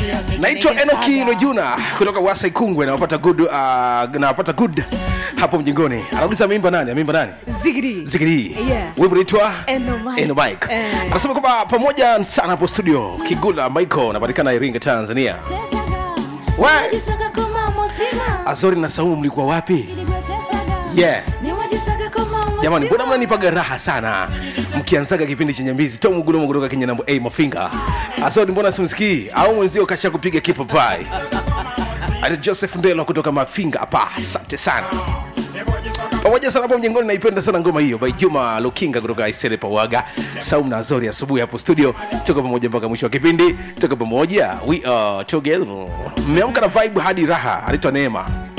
naitwa enoki lojuna kutoka wasa ikungwe nawapata good uh, nawapata good hapo mjengoni anauliza ameimba nani ameimba nani Zigiri. zikiri Yeah. wimbo naitwa Eno Mike. Eno Mike. Eh. anasema kwamba pamoja sana hapo studio kigula michael anapatikana iringa tanzania We, azori na saumu mlikuwa wapi yeah jamani mbona mnanipaga raha sana mkianzaga kipindi chenye mbizi tomugulomo kutoka kenya nambo a mafinga asodi mbona simsikii au mwenzio kasha kupiga kipapai ali joseph ndelo kutoka mafinga hapa asante sana pamoja sana hapo mjengoni naipenda sana ngoma hiyo by juma lukinga kutoka isele pawaga saum na azori asubuhi hapo studio tuko pamoja mpaka mwisho wa kipindi tuko pamoja we are together mmeamka na vibe hadi raha anaitwa neema